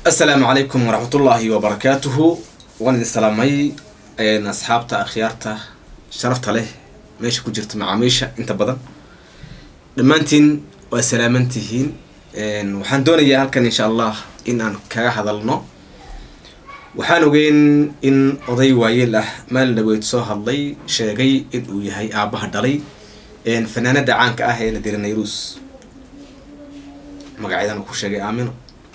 asalaamu calaykum waraxmatullaahi wabarakaatuhu waan idin salaamay asxaabta akhyaarta sharafta leh meesha ku jirta macaamiisha inta badan dhammaantiin waa salaaman tihiin waxaan doonayaa halkan insha allah in aan kaga hadalno waxaan ogeyn in oday waayeel ah maalin dhaweyd soo hadlay sheegay in uu yahay aabbaha dhalay fanaanada caanka ah ee nadira nayrus magaceedana ku sheegay aamino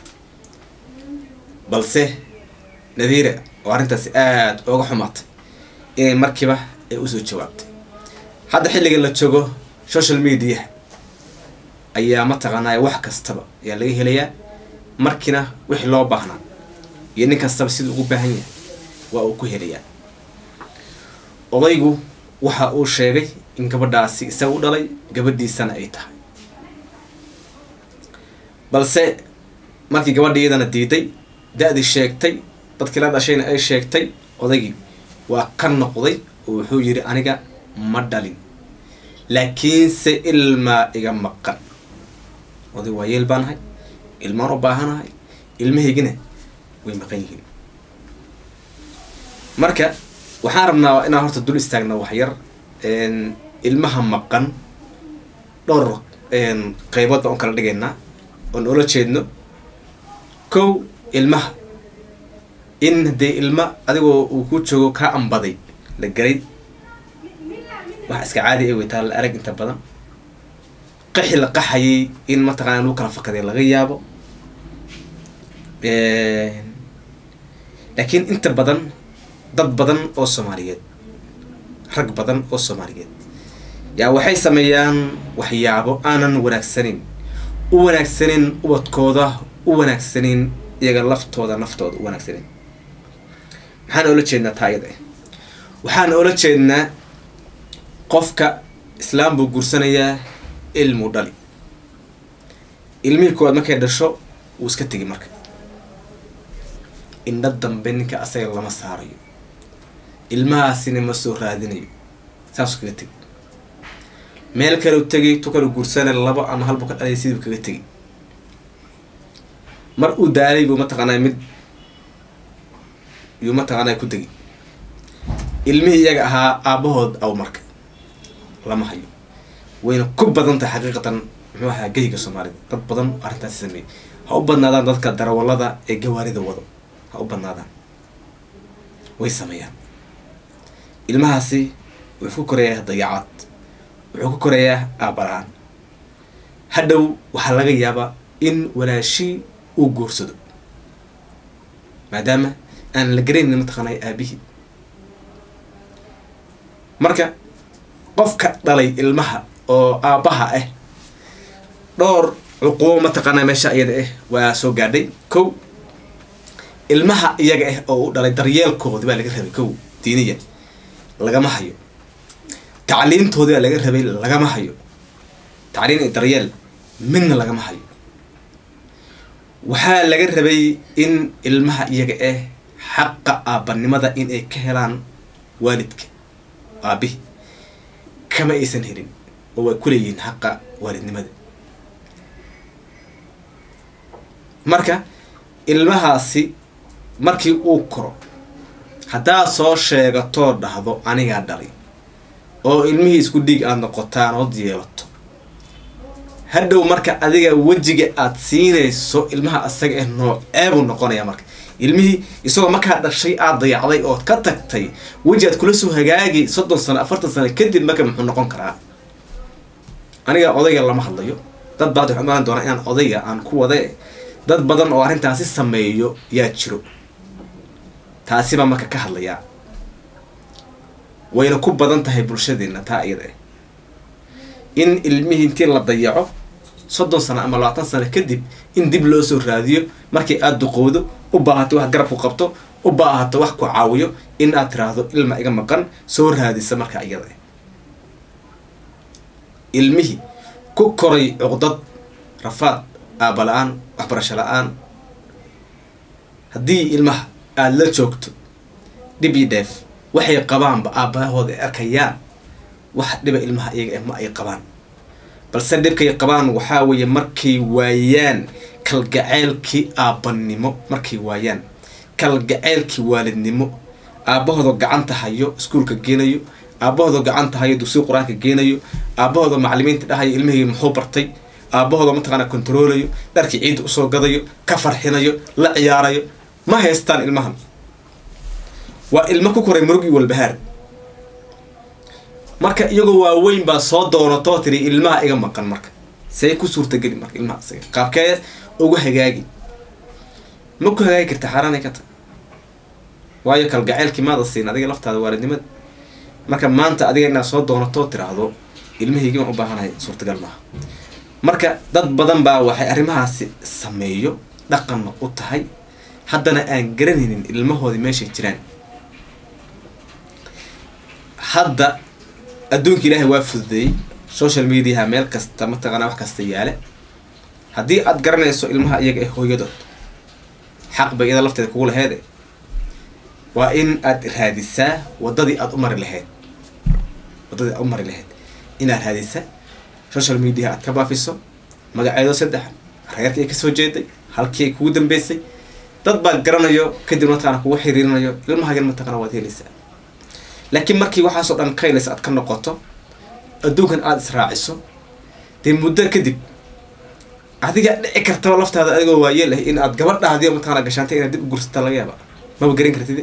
balse nadiira oo arrintaasi aada ooga xumaatay inay markiiba ay usoo jawaabtay hadda xilligan la joogo social media ayaa mataqaanaa wax kastaba ayaa laga helayaa markiina wixii loo baahnaa iyo nin kastaba siduu ugu baahan yahay waa uu ku helayaa odaygu waxa uu sheegay in gabadhaasi isaga u dhalay gabadhiisana ay tahay balse markii gabadha iyadana diiday da-dii sheegtay dadkii la dhashayna ay sheegtay odaygii waa ka noqday oo wuxuu yidhi aniga ma dhalin laakiinse ilmaa iga maqan oday waa yeel baanahay ilmaan u baahanahay ilmahaygina way maqan yihiin marka waxaan rabnaa inaan horta dul istaagna waxyar ilmaha maqan dhowr qeybood baan u kala dhigaynaa oon oola jeedno kow ilmaha in dee ilma adigoo uu ku joogo kaa ambaday la gelay wax iska caadi ay weytaa la arag inta badan qaxi la qaxayay in mataqana lagu kala fakaday laga yaabo laakiin inta badan dad badan oo soomaaliyeed rag badan oo soomaaliyeed yaa waxay sameeyaan waxyaabo aanan wanaagsanin u wanaagsanin ubadkooda u wanaagsanin iyaga laftooda naftooda u wanaagsanin maxaan oola jeednaa taa iyada ah waxaan oola jeednaa qofka islaam buu guursanayaa ilmuu dhali ilmihii koowaad markay dhasho wuu iska tegi marka indha dambe ninka asaga lama saarayo ilmahaasina ma soo raadinayo saasuu kaga tegi meel kale u tegay tu kale guursana labo ama halbuu ka dhalay siduu kaga tegi mar uu daalay buu mataqaanaa mid yuu mataqaanaa ku tegi ilmihii iyaga ahaa aabbahood aw marka lama hayo wayna ku badan tahay xaqiiqatan muxuu ahaa geyga soomaalida dad badan arrintaasi sameeyey ha u badnaadaan dadka darawallada ee gawaarida wado ha u badnaadaan way sameeyaan ilmahaasi wuxuu ku korayaa dayacad wuxuu ku korayaa aabala-aan hadhow waxaa laga yaabaa in walaashii uu guursado maadaama aan la garaynin mataqaanay aabihii marka qofka dhalay ilmaha oo aabbaha ah dhowr cuquubo mataqaanaa meesha iyada ah waa soo gaadhay kow ilmaha iyaga ah oo u dhalay daryeelkoodi baa laga rabay kow diiniya lagama hayo tacliintoodi baa laga rabay lagama hayo tacliin iyo daryeel midna lagama hayo waxaa laga rabay in ilmaha iyaga ah xaqa aabbanimada in ay ka helaan waalidka aabihi kama aysan helin oo way ku leeyihiin xaqa waalidnimada marka ilmahaasi markii uu koro haddaad soo sheegatoo dhahdo anigaa dhalay oo ilmihii isku dhiig aada noqotaan ood yeelato hadhow marka adiga wejiga aada siinayso ilmaha asaga ah nooceebuu noqonaya marka ilmihii isagoo markaa dhashay aada dayacday ood ka tagtay weji aad kula soo hagaagi soddon sano afartan sano kadib marka muxuu noqon karaa aniga odayga lama hadlayo dad baad waxu imaan doonaa inaan odayga aan ku wada dad badan oo arrintaasi sameeyo yaa jiro taasi baa marka ka hadlayaa wayna ku badan tahay bulshadeena taa iyada ah in ilmihii intii la dayaco soddon sano ama labaatan sano kadib in dib loo soo raadiyo markii aada duqowdo u baahato wax garab ku qabto u baahato wax ku caawiyo in aad tiraahdo ilma iga maqan soo raadisa markaa iyada ah ilmihii ku koray cuqdad rafaad aaba la-aan waxbarasho la-aan haddii ilmaha aada la joogto dhib iyo dheef waxay qabaanba aabbahooda ay arkayaan wax dhiba ilmaha iyaga ah ma ay qabaan balse dhibkay qabaan waxaa weeye markay waayaan kalgaceylkii aabbanimo markay waayaan kalgaceylkii waalidnimo aabbahooda gacanta hayo iskuulka geenayo aabbahooda gacanta hayo dugsiga qur-aanka geenayo aabbahooda macalimiinta dhahayo ilmihii muxuu bartay aabbahooda mataqaana kontaroolayo dharkii ciidda usoo gadayo ka farxinayo la ciyaarayo ma haystaan ilmahan waa ilmo ku koray murug iyo walbahaar marka iyagoo waaweyn baa soo doonatoo tiri ilmaha iga maqan marka see ku suurtageli marka ilmaha isaga qaabkee ugu hagaagi ma ku hagaagi karta xaaraanay ka tahay waayo kalgaceylkii maada siin adiga laftaada waalidnimada marka maanta adiga inaad soo doonatoo tiraahdo ilmahaygi waan u baahanahay suurtagal maaha marka dad badan baa waxay arrimahaasi sameeyo dhaqanna u tahay haddana aan garanaynin ilmahoodii meeshay jiraan hadda adduunka ilaahay waa fududeeyey social mediaha meel kasta mataqaanaa wax kasta yaale haddii aad garanayso ilmaha iyaga ee hooyadood xaq bay iyada lafteeda kugu laheede waa in aad raadisaa waddadii aada u mari lahayd waddadii aad u mari lahayd inaad raadisa social media aad ka baafiso magaceedo saddex reerkii ay kasoo jeeday halkii ay kugu dambeysay dad baa garanayo kadib mataqana kugu xiriirinayo ilmahagan mataqana waad helaysaa laakiin markii waxaasoo dhan kaylaysa aad ka noqoto adduunkan aada israaciso dee muddo kadib adiga dhici kartaba laftaada adigoo waayeel ah in aad gabadhaadiyo mataqana gashaantay inaad dib u gursata laga yaaba maba garan kartid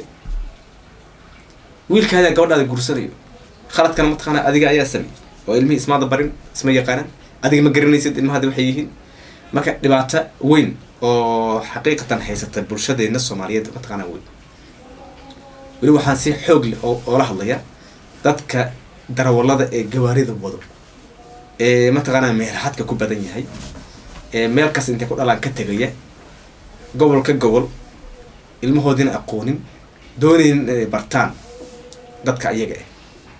wiilkaada gabadhaada gursanayo khaladkana mataqaana adiga ayaa samey oo ilmihii ismaada barin isma yaqaanaan adiga ma garanaysid ilmahadi waxay yihiin marka dhibaato weyn oo xaqiiqatan haysata bulshadeena soomaaliyeed mataqaana weyn weli waxaan si xoog leh oo oola hadlaya dadka darawallada ee gawaarida wado ee mataqaanaa meelxadka ku badan yahay ee meel kas intay ku dhalaan ka tegaya gobol ka gobol ilmahoodina aqoonin doonaynin inay bartaan dadka ayaga ah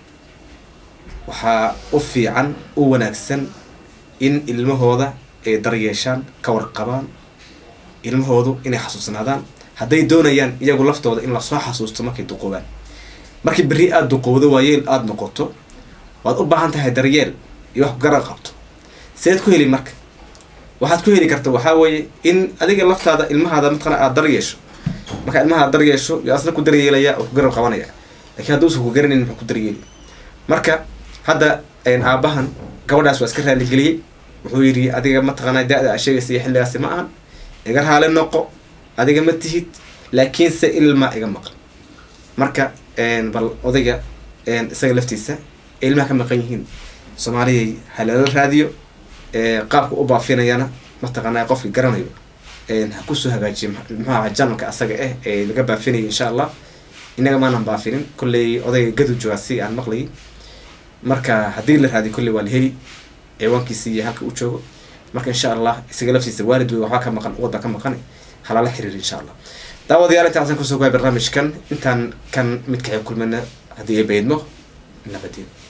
waxaa u fiican u wanaagsan in ilmahooda ay daryeeshaan ka warqabaan ilmahoodu inay xasuusnaadaan hadday doonayaan iyagu laftooda in lasoo xasuusto markay duqoobaan markii berri aada duqowdo waayeel aada noqoto waad u baahan tahay daryeel iyo wax garan qabto seed ku heli marka waxaad ku heli karta waxaa weeye in adiga laftaada ilmahaada mataqana aada daryeesho markaa ilmaha daryeesho yo asna ku daryeelaya oo ku garab qabanaya lakiin hadduusan ku garanayn muxuu ku daryeeli marka hadda aabahan gabadhaas waa iska raaligeliyey wuxuu yidhi adiga mataqaanaa da-da a sheegaysa iyo xilligaasi ma ahan iga raali noqo adiga ma tihid laakiinse ilmaa iga maqan marka bal odayga isaga laftiisa ee ilmaha ka maqan yihiin soomaaliyay halala raadiyo qaabka u baafinayana mataqaanaa qofkii garanayo ha kusoo hagaajiyo muxuaha janalka asaga ah ee laga baafinaya insha allah inaga maanan baafinin kolley odayga gadu joogaa si aan maqlayay marka haddii la raadiyo kolley waa la heli ciwaankiisi iyo halka uu joogo marka insha allah isaga laftiisa waalid wey waxbaa ka maqan uwadbaa ka maqan halala xiriir insha allah daawadayaal intaasaan kusoo goay barnaamijkan intaan kan midkaxay kulmana haddii ay baydmo nabadeen